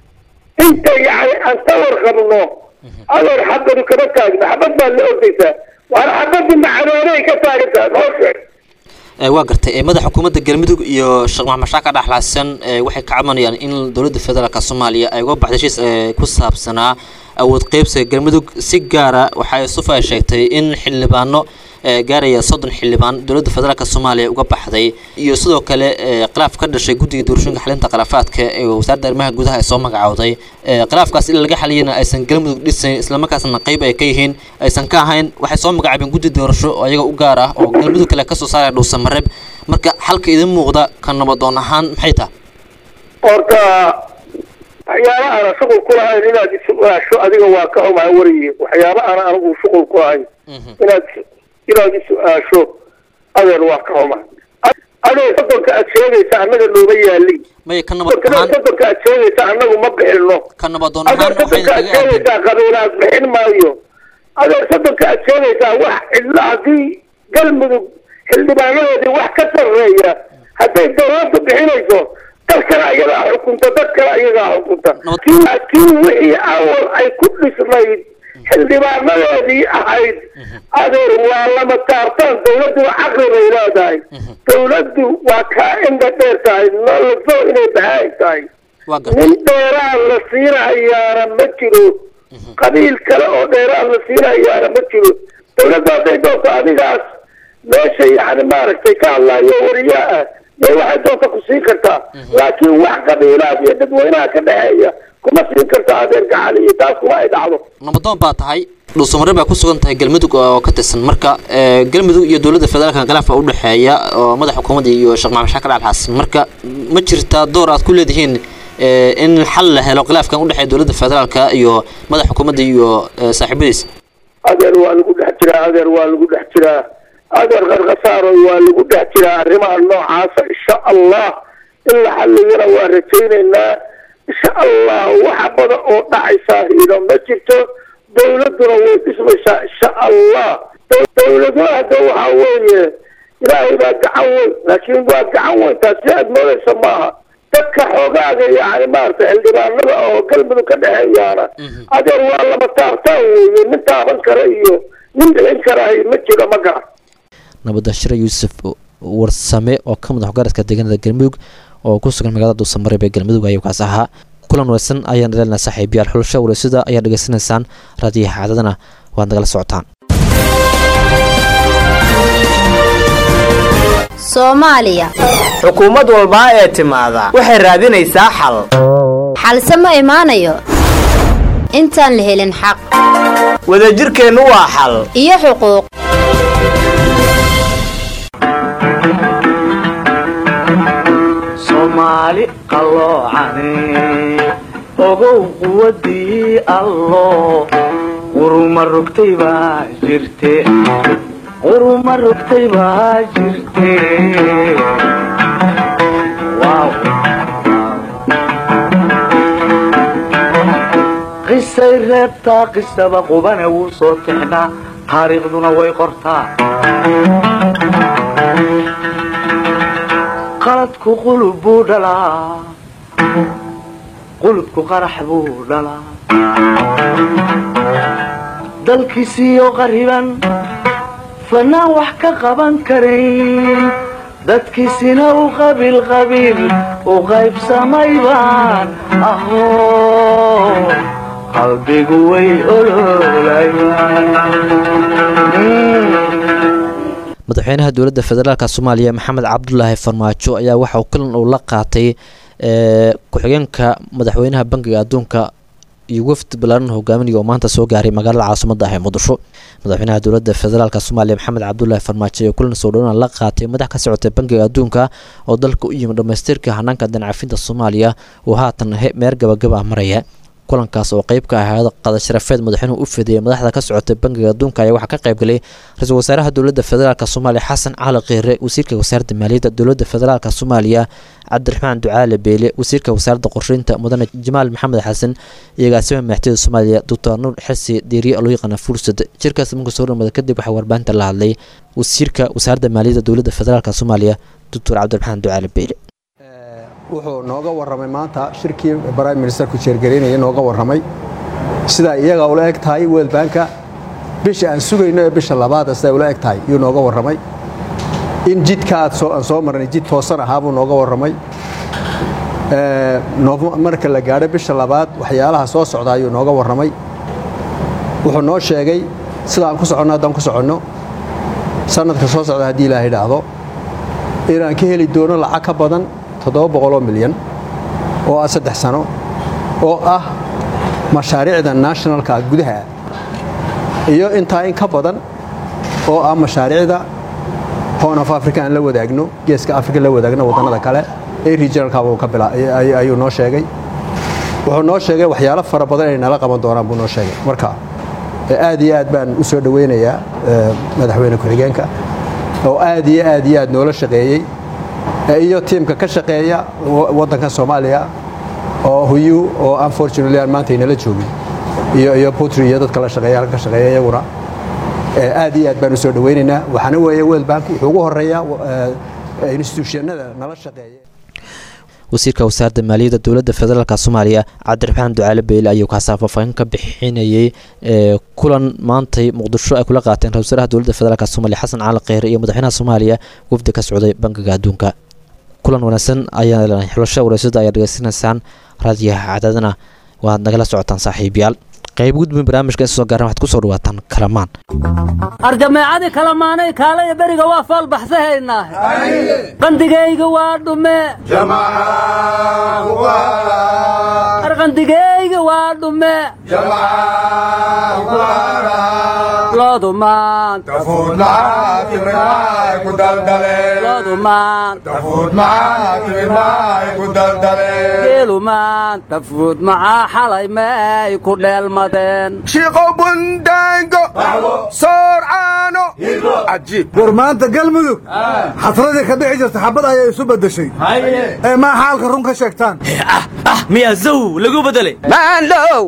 inta yani aan ka warqabno adeer xabadu kama taagna xabad baad la ordaysaa waana xabadu macadaabay ka taagantaa noo sheeg Ee, waa gartay ee, madaxa xukuumadda galmudug iyo sheekh maxamed shaaka dhaxlaasan ee, waxay ka cabanayaan in dowladda federaalk soomaaliya ay uga baxday heshiis ee, ku saabsanaa awood qaybsiga galmudug si gaara waxay sufa sheegtay in xildhibaano ee, gaaraya soddon xildhibaan dowladda federaalk soomaaliya uga baxday iyo sidoo kale ee, khilaaf ka dhashay guddiga doorashooyinka xalinta khilaafaadka ee wasaaradda arrimaha gudaha ay soo magacowday Ee, khilaafkaas in laga xaliyana aysan galmudug dhisayn islamarkaasna qayb ay ka yihiin aysan ka ahayn waxay soo magacaabeen guddi doorasho oo iyaga u gaar ah oo galmudug kale kasoo saaraya dhuusamareeb marka xalka idin muuqda ka nabadoon ahaan maxay tahay horta waxyaaba aanan shuqul ku lahayn inaad isu-aasho adiga waa ka xumaa wariye waxyaaba aanan anigu shuqul ku lahayn inaad inaad isu-aasho adeer waa ka xuma adeer soddonka aad sheegaysa annaga nooma yaalin maya ka nabad soddonka soddonka aad sheegaysa annagu ma bixino ka nabadoon adeer ahaan waxay soddonka aad kaga aadeen sheegaysaa qabiilaad bixin maayo adeer soddonka aad sheegaysaa wax cidla haddii galmudug xildhibaanadoodii wax ka sarreeya hadday dawladdu bixinayso dalkana iyadaa xukunta dadkana iyagaa xukunta laakiin wixii awal ay ku dhisnayd xildhibaanadoodii ahayd adeer waa lama taartaan dawladduna caqli bay leedahay dawladdu waa kaa indha dheer tahay noloso inay bahaay tahay nin dheeraan la siinahayaana ma jiro qabiil kale oo dheeraan la siinahayaana ma jiro dawladda hadday doonto adigaas meesha yani maaragtay ka hadlaayo wariyaa ah dee waxay doonta ku siin kartaa laakiin wax qabiilaad iyo dadweynaha ka dhexeeya kuma siin karta adeer gacali iyo taas kuma ay dhacdo nabadoon baa tahay dhuusamareeb baa ku sugan tahay galmudug oo ka tirsan marka ee, galmudug iyo dowladda federaalka khilaaf baa u dhexeeya oo madaxa xukuumadda iyo sheekh maxamed shaakir alxasan marka ma jirtaa door aad ku leedihiin ee, in xal la helo khilaafkan u dhexeeya dowladda federaalka iyo madaxa xukuumadda iyo ee, saaxiibadiisa adeer waa lagu dhex jiraa adeer waa lagu dhex jiraa adeer qarqasaaro waa lagu dhex jiraa arrimaha noocaasa insha allah in la xalliyana waa rajaynaynaa insha allah waxa badan oo dhacaysaa hiino ma jirto dawladduna way dhismaysaa insha allah dawladuna hadda waxaa weeye ilaahay baa gacan weyn laakiin waa gacan weyn taasi aad moodaysa maaha dadka xoogaaga yani maaragtay xildhibaanada oo galmudug ka dhexeeyaana adeer waa lama taabtaan weeye nin taaban kara iyo nin bixin karahay ma jiro ma garan nabadda shire yuusuf warsame oo ka madax garadka deegaanada galmudug oo ku sugan magaalada dhuusamareeb ee galmudug ayuu kaas ahaa kulan wanaagsan ayaan dhalina saaxiibayaal xulasho wareysada ayaad dhegeysanaysaan raadiyaha caadadana waad nagala socotaan soomaaliya xukuumad walbaa ee timaada waxay raadinaysaa xal xalse ma imaanayo intaan la helin xaq wadajirkeennu waa xal iyo xuquuq soomaali qalloocane ogow quwadii allo quruma rogtay baa jirte quruma rogtay baa jirte Wow. qisay reebtaa qisaba qubane wuu soo tixnaa taariikhduna way qortaa qaladku qulub buu dhalaa qulubku qarax buu dhalaa dalkiisiiyo qariban fanaan wax ka qaban karayn dadkiisina u qabiil qabiil u qaybsamay baan ahoo qalbigu way oloolayaan madaxweynaha dowladda federaalk soomaaliya maxamed cabdulaahi farmaajo ayaa waxa uu kulan uu la qaatay ee, ku-xigeenka madaxweynaha bangiga adduunka iyo wafdi balaaran hogaaminaya oo maanta soo gaaray magaalada caasimada ah ee muqdisho madaxweynaha dowladda federaalk soomaaliya maxamed cabdulaahi farmaajo ayaa kulan soo dhowaan la qaatay madax ka socotay bangiga adduunka oo dalka u yimid dhamaystirka hanaanka dancafinta soomaaliya oo haatan he- meer gabagaba ah maraya kulankaas oo qeyb ka ahaada qadasharafeed madaxweynuhu u fidiyey madaxda ka socotay bangiga adduunka ayaa waxaa ka qaybgalay ra-iisul wasaaraha dowladda federaalk soomaaliya xasan cali kiire wasiirka wasaaradda maaliyadda dowladda federaalk soomaaliya cabdiraxmaan ducaale beele wasiirka wasaaradda qorsheynta mudane jamaal maxamed xasan iyo agaasima madaxtooyada soomaaliya doctor nuur xirsi diiriye loo yaqaana fursad jirkaas marka soo dhamada kadib waxaa warbaahinta la hadlay wasiirka wasaaradda maaliyadda dowladda federaalk soomaaliya doctor cabdiraxmaan ducaale beele wuxuu nooga warramay maanta shirkii prime ministerku jeergaraynaya nooga warramay sidaa iyaga ula eg tahay world banka bisha aan sugayno ee bisha labaada siday ula eg tahay yuu nooga warramay in jidka aad soo aan soo marnay jid toosan ahaa buu nooga warramay marka la gaadho bisha labaad waxyaalaha soo socda ayuu nooga warramay wuxuu noo sheegay sida aan ku soconno haddaan ku soconno sanadka soo socda haddii ilaaha idhaahdo inaan ka heli doono lacag ka badan toddoba boqoloo milyan oo ah saddex sano oo ah mashaariicda nationalka gudaha iyo intaa in ka badan oo ah mashaariicda horn of africa aan la wadaagno geeska africa la wadaagno waddannada kale ee regionalkabuu ka bila ayuu noo sheegay wuxuu noo sheegay waxyaalo fara badan inay nala qaban doonaan buu noo sheegay marka aad iyo aad baan u soo dhoweynayaa madaxweyne ku-xigeenka oo aad iyo aad iyo aad noola shaqeeyey iyo tiimka ka shaqeeya waddanka soomaaliya oo huyu oo unfortunately aan maanta inala joogin iyo iyo putri iyo dadka la shaqeeya halka ka shaqeeya iyaguna aad iyo aad baan u soo dhoweynaynaa waxaana weeye world bank wuxuu ugu horeeyaa institutionada nala shaqeeya wasiirka wasaaradda maaliyadda dowladda federaalk soomaaliya cabdiraxmaan ducaale beyle ayuu kaasaa faahfaahin ka bixinayey kulan maantay muqdisho ay kula qaateen ra-isul wasaaraha dowladda federaalk soomaaliya xasan cali kheyre iyo madaxweynaha soomaaliya wafdi ka socday bangiga adduunka kulan wanaagsan ayaa xulasho wareysada ayaa dhegeysanaysaan raadiyaha cadaadana waad nagala socotaan saaxiibayaal qayb gudbin barnaamijka soo gaaran waxaad kusoo dhawaataan kalamaan arjameecadii kalamaanay kaalaya beriga waa faal baxsahaynaa qandigayga waa dhume arqandigayga waa dhume loodu maanta loodu maanta geelu maanta fuud macaa xalay meey ku dheelmadeen shiiqo bundaango soorcaano cajiib war maanta galmudug xasradii ka dhici jirta xabad ayay isu beddeshay ee maa xaalka run ka sheegtaan miyaa zaw lagu bedelay maandhow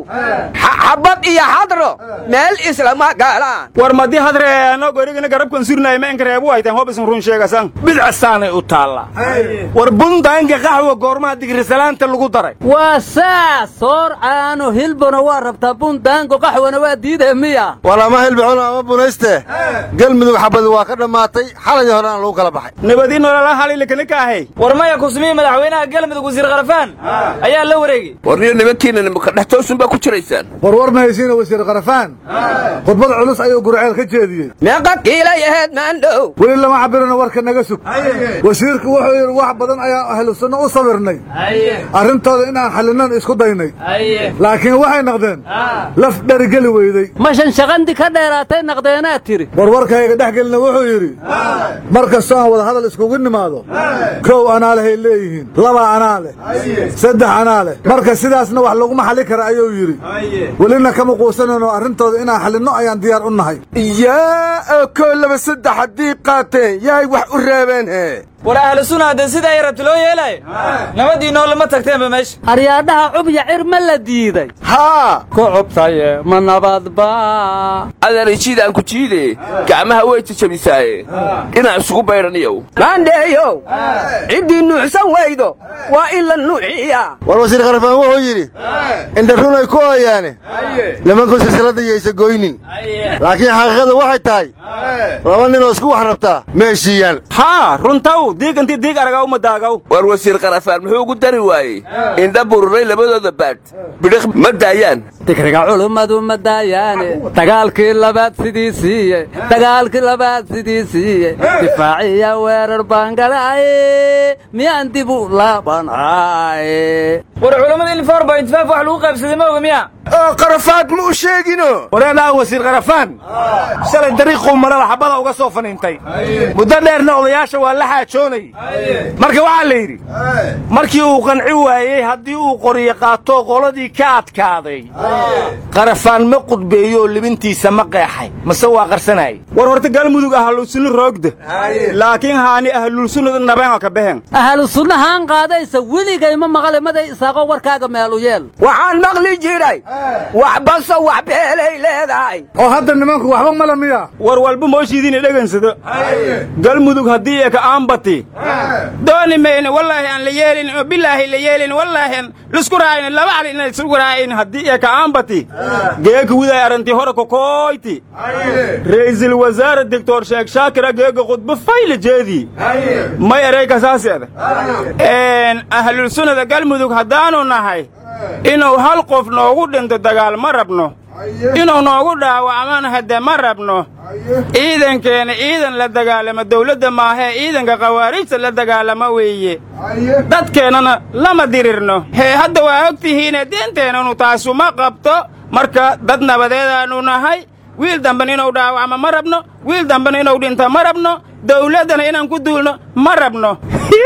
xabad iyo xadro meel islama galaan war madii hadre anoo gorigina garabkan surnay ma inkareebu aytaan hob isin run sheegasan bidcasaanay u taallaa war bundaanka qaxwa goormaha digrisalaanta lagu daray waa saas soor caano hilbona waa rabtaa bundaango qaxwana waa diidee miya war ama hilbixun ama bunayste galmudug xabadi waa ka dhammaatay xaladii horena lagu kala baxay nabadi nolola halilikani ka ahay war maya kusmiye madaxweynaha galmudug wasiir kharafaan ayaa la wareegay warniyo nimankiina nimaka dhex toosun baa ku jiraysaan war war ma haysiina wasiir kharafaan khudbad culus ayuu gurceel ka jeediyey meeqa kiilay ahayd maandhow weli lama cabirina warka naga sug wasiirku wuxuu yidhi wax badan ayaa ahlu sunno u sabirnay arrintooda inaan xallinan isku daynay laakiin waxay naqdeen laf dherigeli weyday mashan shaqandi ka dheeraatay naqdeenaad tiri warwarkayga dhex gelina wuxuu yidhi mar kastoo aan wada hadal iskugu nimaado kow anaa lehay leeyihiin laba anaa leh saddex anaa leh marka sidaasna wax laguma xalli kara ayuu yidhi welina kama quusanayno arrintooda inaan xallinno ayaan diyaar u nahay yaa koo laba saddex haddii qaateen yaay wax u reebeen hee war ahlu sunna haddee sidaa ay rabta loo yeelaayo nabadii noolama tagteenba meesha aryaadhaha cubya cir ma la diiday haa ku cubtaye ma nabadba adeerjiidaan ku jiide gacmaha way jajabisaaye inaan isugu baydhaniyow maandheeyow ciddii nuuxsan weydo waa in la nuuxiya war wasiir kharafaan wuxuu yidhi indharun ay ku ooyaane nimanku silsilada yaysa goynin laakiin xaqiiqada waxay tahay laba ninoo isku wax rabtaa ma heshiiyaan haa runtaw diig intii diig aragaa uma daagaw war wasiir kharafaan muxuu ugu dari waayey indha bururay labadooda baadh bidhiq ma daayaan digriga culummadu ma daayaane dagaalkii labaad sidii siiye dagaalkii labaad sidii siiye difaaciya weerar baan galaaye miyaan dib u laabanaaye war culammada in four point five wax lagu qaybsaday ma oga miya oo qarafaad ma u sheegino wareedaa wasiir qarafaan shalay dariiquu marada xabada uga soo faniintay muddo dheerna odayaasha waa la xaajoonay marka waxaa la yidhi markii uu qanci waayey haddii uu qoryo qaato qoladii ka adkaaday qarafaan ma qudbeeyo libintiisa ma qeexay mase waa qarsanayay war horta galmudug ahlusunna roogda laakiin haani ahlulsunnada nabeena ka behen ahlu sunnahaan qaadaysa weligay ma maqle maday isaaqo warkaaga meelu yeel waxaan maqli jiray waxbaso wax beelay leedahay oo hadda nimanku waxba mala miya war walba mooshiidiina dhegansado galmudug haddii eka aanbati dooni mayne wallaahi aan la yeelin oo bilaahi la yeelin wallaahi aan lisku raacin laba cali inaan isku raacin haddii eka aanbati geeka widay arrantii hore kokoyti ra'iisul wasaare doctor sheekh shaakira geega khudbo fayla jeedii may erey kasaaseeda ahlul sunnada galmudug haddaanu nahay inuu hal qof noogu dhinto dagaal ma rabno inuu noogu dhaawacmana hadde ma rabno ciidankeena ciidan la dagaalama dawladda maahee ciidanka khawaarijta la dagaalama weeye dadkeennana lama dirirno hee hadda waa og tihiine deenteennanu taasuma qabto marka dad nabadeedaannu nahay wiil dambena inuu dhaawacmo ma rabno wiil dambena inuu dhinto ma rabno dawladdana inaan ku duulno ma rabno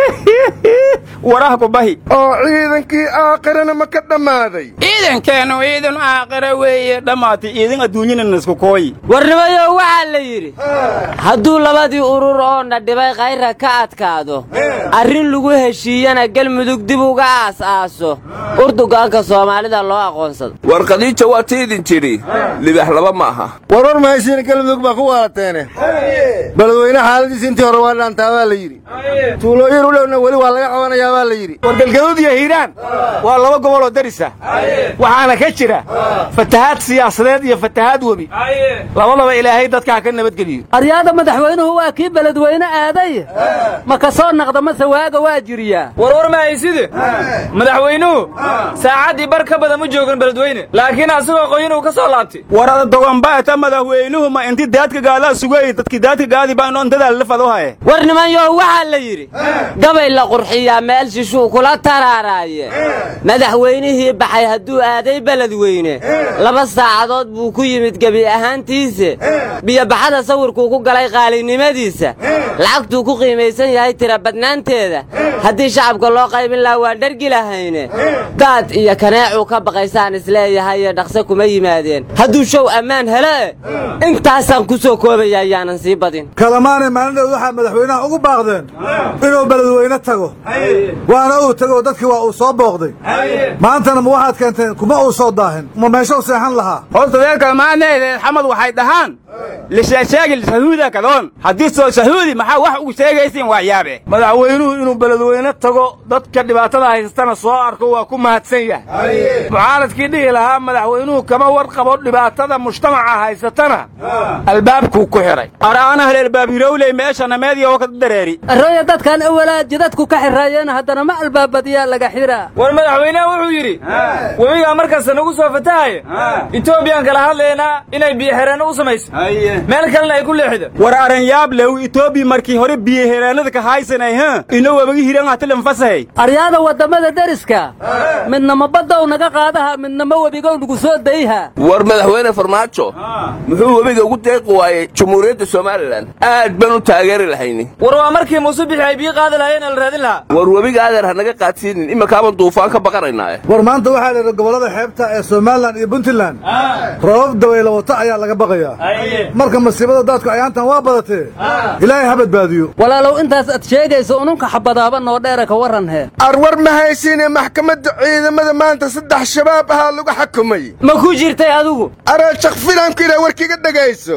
waraha ku bahi oo ciidankii aakhirana ma ka dhammaaday ciidankeennu ciidan aakhira weeye dhammaatay ciidan adduunyana isku kooyi warnimayow waxaa la yidhi hadduu labadii urur oo na dhibay khayra ka adkaado arrin lagu heshiiyana galmudug dib uga aas-aaso urdugaanka soomaalida loo aqoonsado war khadiija waa ti idin tidhi libax laba ma aha war war mahaysiina galmudug baa ku waalateene beledweyne xaaladiisa intii hore waa dhaantaa baa la yidhi tuulooyin u dhowna weli waa laga qabanayaa baa la yidhi war galgaduud iyo hiiraan waa laba gobol oo darisa waxaana ka jira fatahaad siyaasadeed iyo fatahaad webi labadaba ilaahay dadka ha ka nabadgeliyo aryaada madaxweynuhu waa kii beledweyne aaday ma ka soo naqda mase waaga waa jiriyaa warwar mahayside madaxweynuhu saacaddii bar ka badan ma joogan beledweyne laakiin asagoo qoyin uu ka soo laabtay warada dogonbaata madaxweynuhu ma inti daadka gaadaa sugay dadki daadka gaadi baa inontadaa lafado haye war nimanyow waxaa la yidhi gabay la qurxiyaa meel shishuu kula taraaraaye madaxweynihii baxay hadduu aaday beledweyne laba saacadood buu ku yimid gebi ahaantiise biyobaxada sawirkuu ku galay qaalinimadiisa lacagtuu ku qiimaysan yahay tira badnaanteeda haddii shacabka loo qaybin lahaa waan dhargi lahayne daad iyo kaneecuu ka baqaysaan isleeyahaye dhaqse kuma yimaadeen hadduu show ammaan hele intaasaan ku soo koobaya ayaanan sii badin kalamaanay maalindhood waxaa madaxweynaha ugu baaqdeen inuu beledweyne tago waana uu tago dadkii waa uu soo booqday maantana ma waxaad keenteen kuma uu soo daahin ma meeshuu seexan lahaa horta reer kalmaaneed xamad waxay dhahaan lisheesheegi shahuuda kadoon haddii soo shahuudi maxaa wax ugu sheegaysiin waa yaabe madaxweynuhu inuu beledweyne tago dadka dhibaatada haystana soo arko waa ku mahadsan yahay mucaaradkii dhihi lahaa madaxweynuhu kama warqabo dhibaatada mujtamaca haysatana albaabkuu ku xidhay araana haleelbaab hirowley meeshana meediya oo ka dareeri arooya dadkan awalaa jidadku ka xirraayeen haddana ma albaabadiyaa laga xiraa war madaxweyneha wuxuu yidhi webigaa markasta nagu soo fatahaya etoobiyaan kala hadlaynaa inay biyoxireenno u samayso meel kalena ay ku leexida war aranyaab lew etoobiya markii hore biyoxireenada ka haysanay ha ino wabagi hiran hatilan fasahay aryaada waddamada deriska midnama baddow naga qaadaha midnama webigow nagu soo dayha war madaxweyne farmaajo muxuu webiga ugu deeqi waayey jumhuuriyadda somalilan aad baan u taageeri lahayni war waa markii muuse bixi ay biyo qaadi lahaayeen la raadin lahaa war webiga adeer ha naga qaadsiinin imikaaban duufaan ka baqanaynaa war maanta waxaa la yidhi gobollada xeebta ee somalilan iyo puntland roobab dabayla wata ayaa laga baqayaa marka masiibada daadku ayaantan waa badatee ilaahay ha badbaadiyo walaalow intaas ad sheegayso ununka xabadaaba noo dheera ka warran hee arwar ma haysiine maxkamadda ciidamada maanta saddex shabaab ahaa lagu xukumay ma ku jirtay adigu araashaq filanku inaa warkiga dhegayso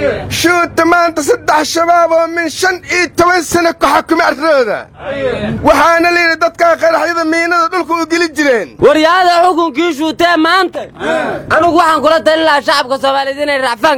shuuta maanta saddex shabaab oo min shan iyo toban sano ku xukumay arrooda waxaana layidhi dadkaa qaraxyada miinada dhulka u geli jireen waryaada xukunkii shuutee maanta anugu waxaan kula talin lahaa shacabka soomaaliyeed inay racfaan ka qaataan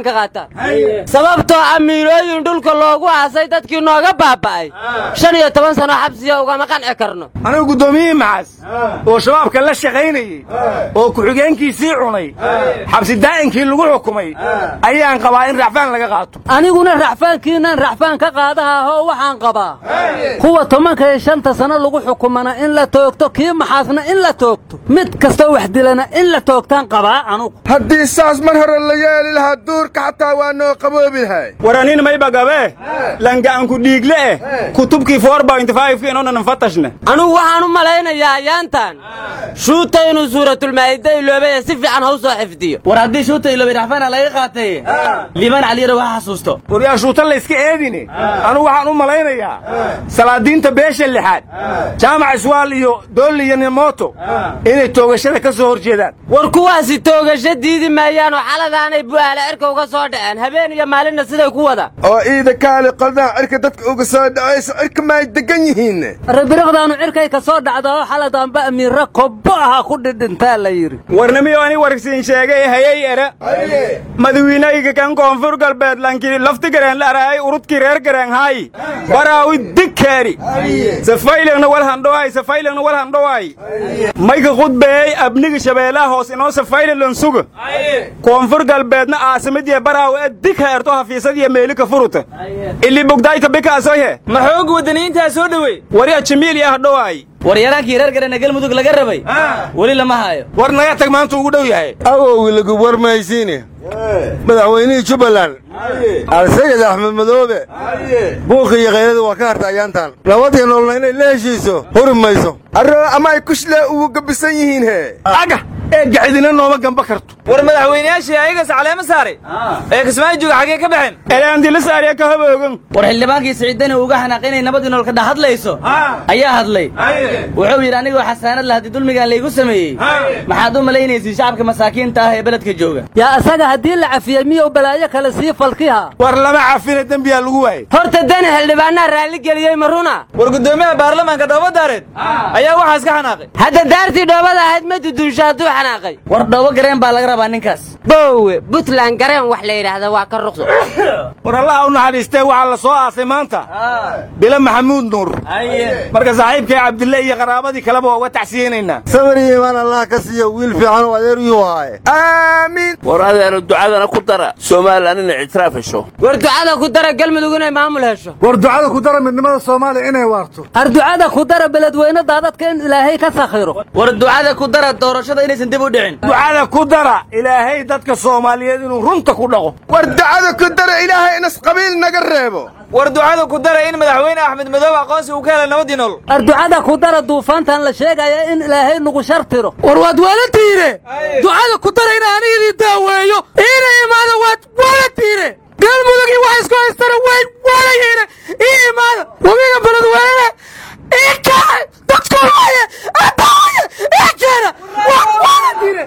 sababtoo ah miilooyin dhulka loogu aasay dadkii nooga baaba'ay shan iyo toban sano xabsiya ugama qanci karno anigu guddoomiyihii maxas oo shabaabka la shaqaynayey oo ku-xigeenkiisii cunay xabsi daa'inkii lagu xukumay ayaan qabaa in racfaan laga qaato aniguna racfaankiinan racfaan ka qaadaha ahoo waxaan qabaa kuwa tobanka iyo shanta sano lagu xukumana in la toogto kii maxaasna in la toogto mid kastoo wax dilana in la toogtaan qabaa anugu haddii saas mar hore la yeeli lahaa duurka xataa waa noo qaboobi lahay waranin maybagabe langaanku dhiigle eh kutubkii inoonan fatashne anugu waxaan u malaynayaa ayaantan shuuta inuu suuratulmaa'ida iloobay ee si fiican ha u soo xifdiyo war haddii shuuta iloobay racfaana laga qaatay liibaan caliyara waxa xasuusto waryaa shuuta layska eedine anugu waxaan u malaynayaa salaadiinta beesha lixaad jaamac iswaal iyo doolli iyo nimoto inay toogashada ka soo hor jeedaan war kuwaasi toogasho diidi maayaanoo xaladaanay bu'aale cirka uga soo dhaceen habeen iyo maalinna siday ku wada oo iida kaali qoldaha cirka dadka uga soo dhacayso cirka maay degan yihiin rabiriqdaanu cirkay ka soo dhacda oo xaladaanba amiirra kobbo ahaa ku dhidhintaa la yidhi warnimiyo ani wargsiin sheegay hayay ere madawiinayga kan koonfur galbeed lankii lafti gareen la araayay urudkii reer gareen haayi baraawi digkeeri safaylagna wal handhowaay safaylagna wal handhowaay mayka khudbeeyey abniga shabeelaha hoos inoo safayla lansuga koonfur galbeedna aasamadiya baraawi ee dig heerto hafiisadiya meelika furuta ili bugdaayka bikaasoyhe ma xoog wadaniintaa soo dhowey warya jimiil iyo hadhowaay war yaraankii reer gareena galmudug laga rabay weli lama hayo war naga tag maanta ugu dhow yahay awowgi lagu warmaysiine madaxweynihii jubbaland alsayid axmed madoobe buuqi iyo khayrada waa ka harta ayaantan nabadii nololna inay la heshiiso huri mayso arro ama ay kushlee ugu gabisan yihiin he aga eegga cidina nooma gamba karto war madaxweynayaashii ayagas caleema saaray ee kismaayo jooga xaggee ka baxeen eelaandila saariya ka haboogan war xildhibaankii siciidani uga xanaaqay inay nabadii nolol ka dhex hadlayso ayaa hadlay wuxuu yidhi anigoo xasaanad la haddii dulmigaan laygu sameeyey maxaad u malaynaysiin shacabka masaakiinta ah ee beledka jooga yaa isaga haddii la cafiyey miyuu balaayo kale sii falkiha war lama cafina dembiyaa lagu waayey horta dani xildhibaanaa raalli geliyey ma runa war guddoomiyaha baarlamaanka dhoobo daareed ayaa waxaas ka xanaaqay hadda daartii dhoobada ahayd ma dudunsho hadduu xanaaqay war dhoobo gareen baa laga rabaa ninkaas boowe buntland gareen wax la yidhaahda waa ka ruqso war allaha u naxariistee waxaa la soo aasay maanta bilo maxamuud nuur marka saaxiibkay cabdille iyo qaraabadii kaleba waa uga tacsiyeynaynaa sabar iyo imaan allah ka siiyo wiil fiican oo adeer yuu haaye aamiin war adeena ducadana ku dara somalilan inay ictiraaf hesho war ducada ku dara galmudug inay maamul hesho war ducada ku dara midnimada soomaaliya inay waarto ar ducada ku dara beledweyne daadadka in ilaahay ka sakhiro war ducada ku dara doorashada inaysan dib u dhicin ducada ku dara ilaahay dadka soomaaliyeed inuu runta ku dhaqo war ducada ku dara ilaahay inas qabiil naga reebo war ducada ku dara in madaxweyne axmed madoobe aqoonsi uu ka helay nabadii nolol ar ducada ku dara duufaantan la sheegaya in ilaahay nagu shartiro war waad waala tiire ducada ku dara in anigidii daaweeyo iina imaada waad waala tiire galmudugii wax isku haystana way waala yihiine ii imaada wabiga beledweyne ii kacay dadku waaye adaaye ii keena waad waala tiire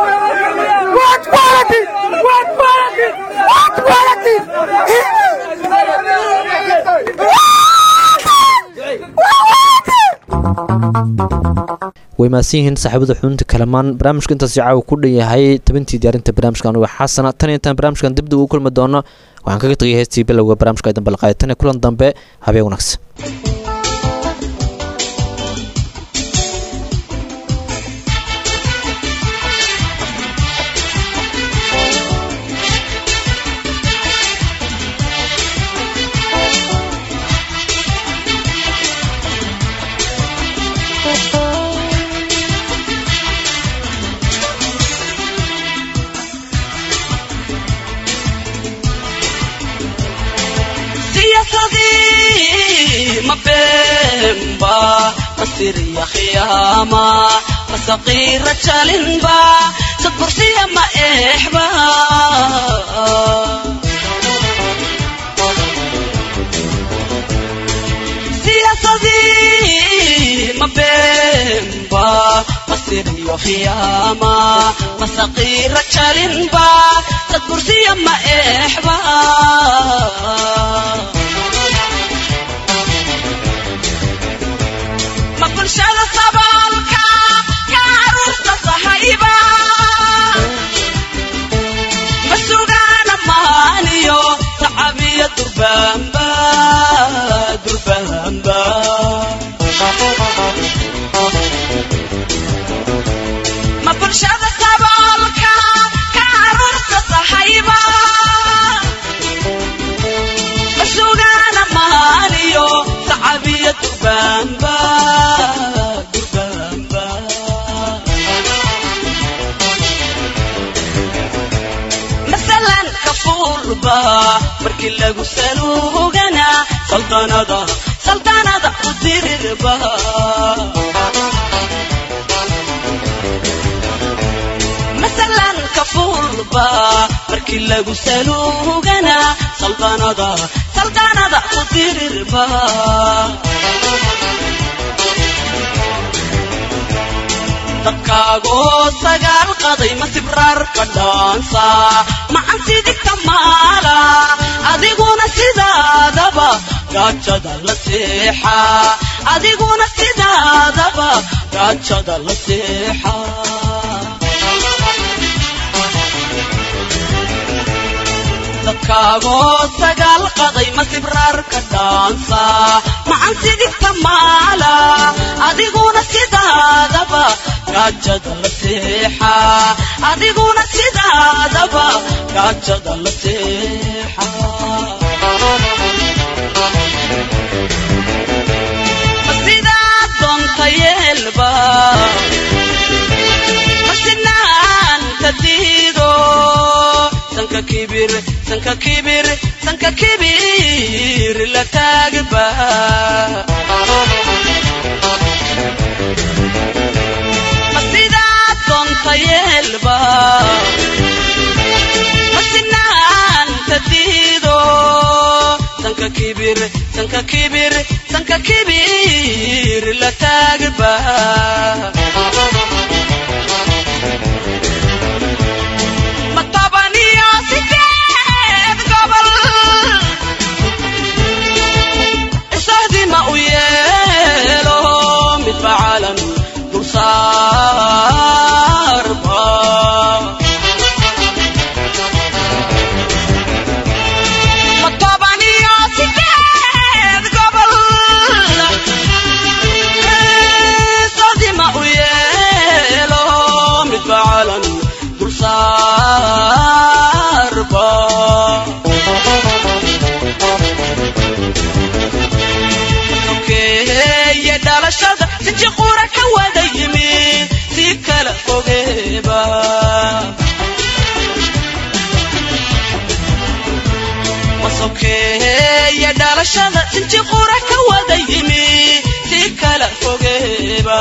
waad waala tiire waad waala tiire waad waala way mahadsan yihiin saaxiibada xubinta kalamaan barnaamijka intaasi caawa ku dhan yahay tabintii diyaarinta barnaamijka anuga xasana tan iyo intaan barnaamijkan dibdib ugu kulmi doono waxaan kaga tegay heestii bilowga barnaamijka ay dambe laqaaya tan iyo kulan dambe habeen wanaagsan mabemba masiriya khiyama masaqira jalinba sadbursiya ma exba siyaasadii mabemba masiriyo khiyama masaqira jalinba sadbursiya ma exba ma bulshada saboolka ka caruurta sahayba ma sugaana maani saldanada saldanada u dirirba masalan kafuulba markii lagu saluugana saldanada saldanada u dirirba dadkaagoo sagaal qaday ma sibraar ka dhaansa macan sidigta maala adiguna sidaadaba gaajada la seexa adiguna sidaadaba gaajada la seexa dadkaagoo sagaal qaday ma sibraar ka dhaansa macan sidigta maala adiguna sidaadaba gaajada la seexa adiguna sidaadaba gaajada la seexa ma sidaad doonta yeelba ma sinaanta diido sanka kibir sanka kibir sanka kibir la taagba ma sidaad doonta yeelba ma sinaanta diido sanka kibir sanka kibir sanka kibir la taagba ma tabaniyo sideed gobol isahdima u yeelo midba calan dulsaarba ma tabaniyo sideed gobol isahdima u yeelo midba calan dulsaarba sokeeye dhalashada sinji qura ka wada yimi si kala fogeeba ma sokeeye dhalashada sinji qura ka wada yimi si kala fogeeba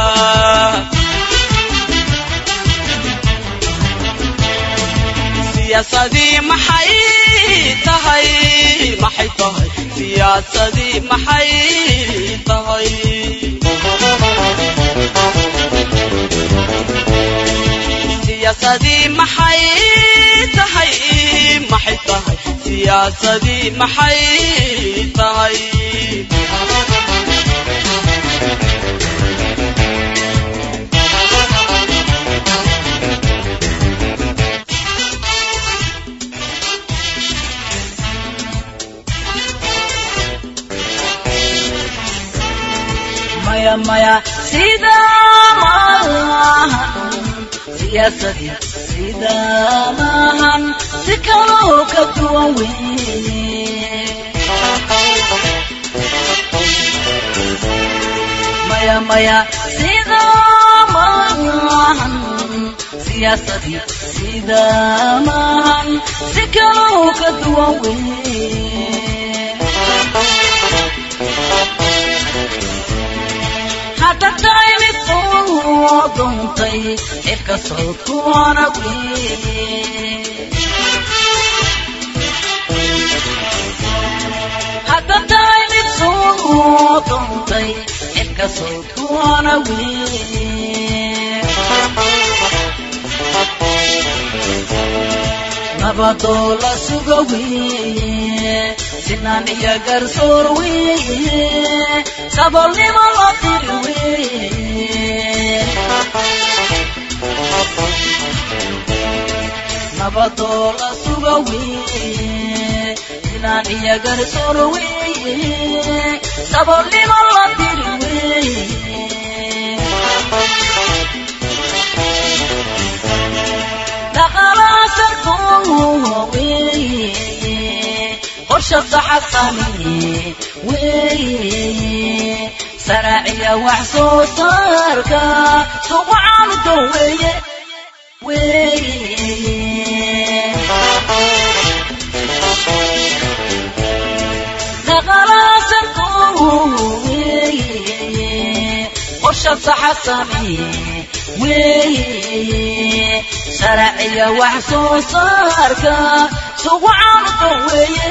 siyaasadii maxay tahay maxay tahay siyaasadii maxay tahay siyaasadii maxay tahay maxay tahay siyaasadii maxay tahay maya maya sida maahan siyaasadii sida maahan si kaloo ka duwan weye maya maya sida maahan siyaasadii sida maahan si kaloo ka duwan weye hadda tahay mid soo doontay xilka sawdkuwana hadda tahay mid soo doontay xilka sawdkuwana nabadoo la suga weye sinaan iyo garsoor weye sabolnimo loo tiri weye nabadoo la suga weye sinaan iyo garsoor weye sabolnimo loo tiri weye dhaqalaasarkoo weye qorshada xasani weye saraaciya wax soo saarka suqacanudo weye weye dhaqalaasarkoo weeye qorsha saxa samee weeye sharciya wax soo saarka sugu caanudan weeye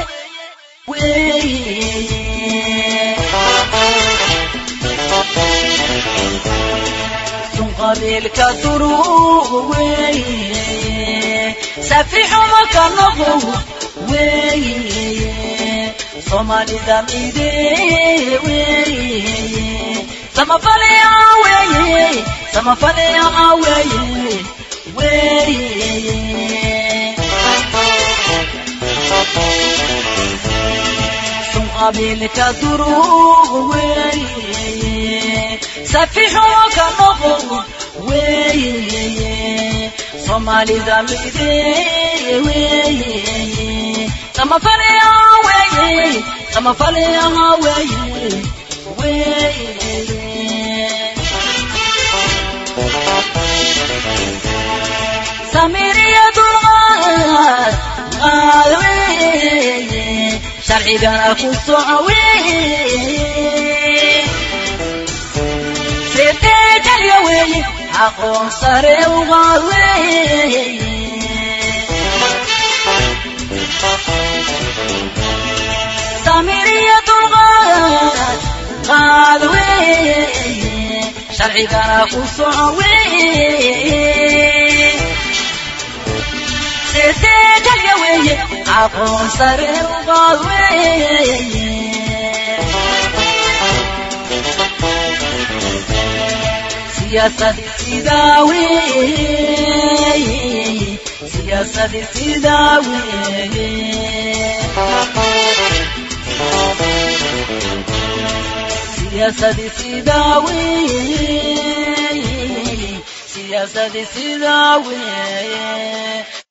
sun qabiilka duruug weeye safixuma ka noqo weeye soomaalida mide weeye samafalaya weeye samafalaya weeye weeye sun qabiilka duruug weeye safixuma ka noqo weeye soomaalida mide weeye samafalaya weeye samafalaya weeye weeye samiriya dulqaad qaad weeye sharcigana ku soco weeye seeteejalya weeye aqoon sare uqaad weeye samiriya dulqaad qaad weeye sharcigana ku soco weeye seeteejalya weeye aqoon sare uqaad weeye siyaasadii sidaa weeye siyaasadii sidaa weeye siyaasadii sidaa weeye siyaasadii sidaa weeye